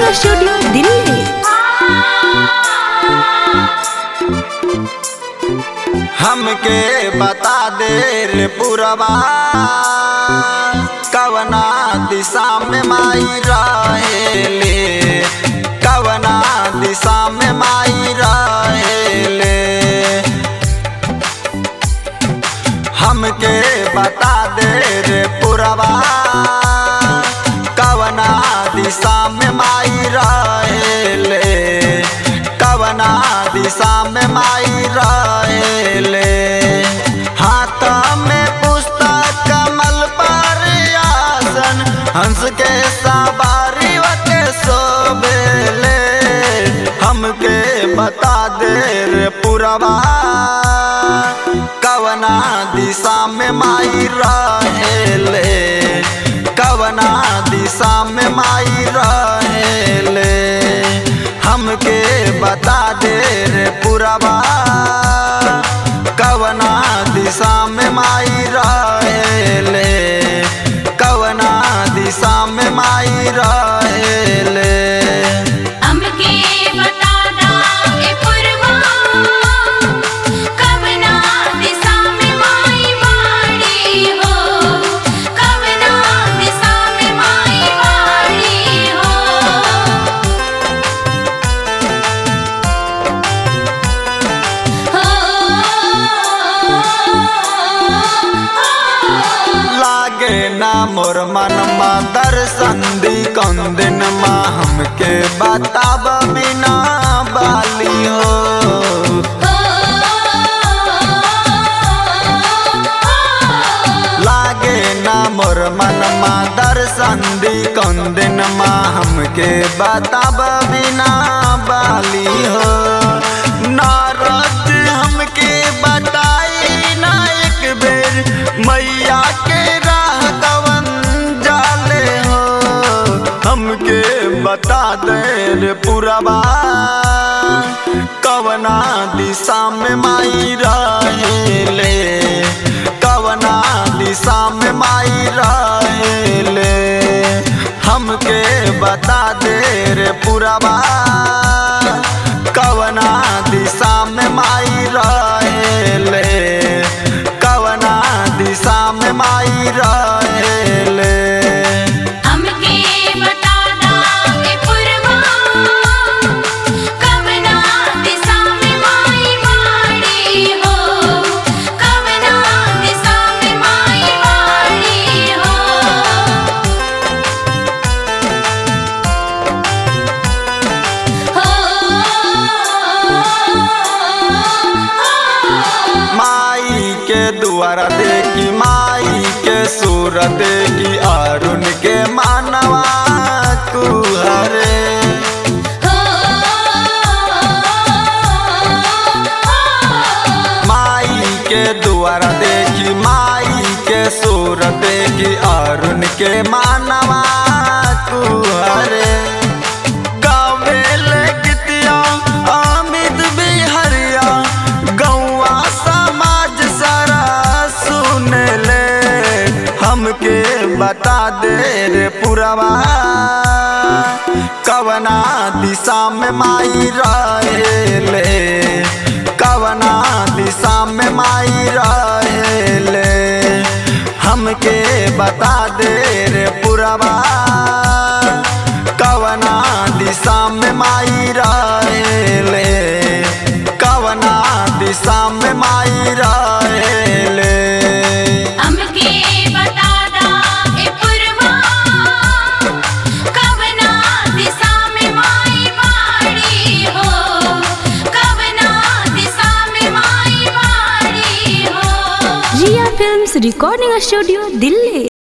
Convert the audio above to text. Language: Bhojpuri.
रिकॉर्डिंग स्टूडियो दिल्ली हमके बता दे रे पुरवा कवना दिशा में माई रहेले कवना दिशा में माई रहेले हमके बता दे रे पुरवा कवना दिशा में माई रहेले कवना दिशा में माई रहेले हाथ में पुस्तक कमल पर आसन हंस के सवारी के सोबेले हमके बता दे रे पुरवा कवना दिशा में माई रहेले कवना दिशा में माई रहेले हमके बता दे रे पुरवा कवना दिशा में माई रहेले कवना दिशा में माई रहेले हमके बता दा ए पुरवा कवना दिशा में माई वाड़ी हो कवना दिशा में माई वाड़ी हो लागे ना मोर मनमा दर्शन दी कौन दिन माँ हमके बताब बिना बाली हो लागे ना मोर मनमा दर्शन दी कौन दिन माँ हमके बताब बिना बाली हो नारद हमके बताई ना एक बेर मैया के राह कवन जाले हो हमके बता दे रे पुरवा कवना दिशा में माई रहेले कवना दिशा में माई रहेले हमके बता दे रे पुरवा कवना दिशा में माई रहेले कवना दिशा में माई रहेले हमके बता दा ए पुरवा कवना दिशा में माई वाड़ी हो कवना दिशा में माई वाड़ी हो माई के द्वारा देखी माई के सूरत देखी अरुण के मानवा कुहरे माई के द्वारा देखी माई के सूरत देखी अरुण के मानवा कुहरे गावे ले गीतिया अमित बिहरिया गौआ समाज सारा सुने ले हमके बता दे रे पुरवा कवना दिशा में माई रहेले कवना दिशा में माई रहेले हमके बता दे रे पुरवा कवना दिशा में माई रहेले कवना दिशा में माई रहेले हमके बता दा ए पुरवा कवना दिशा में माई वाड़ी हो कवना दिशा में माई वाड़ी हो रिया फिल्म्स रिकॉर्डिंग स्टूडियो दिल्ली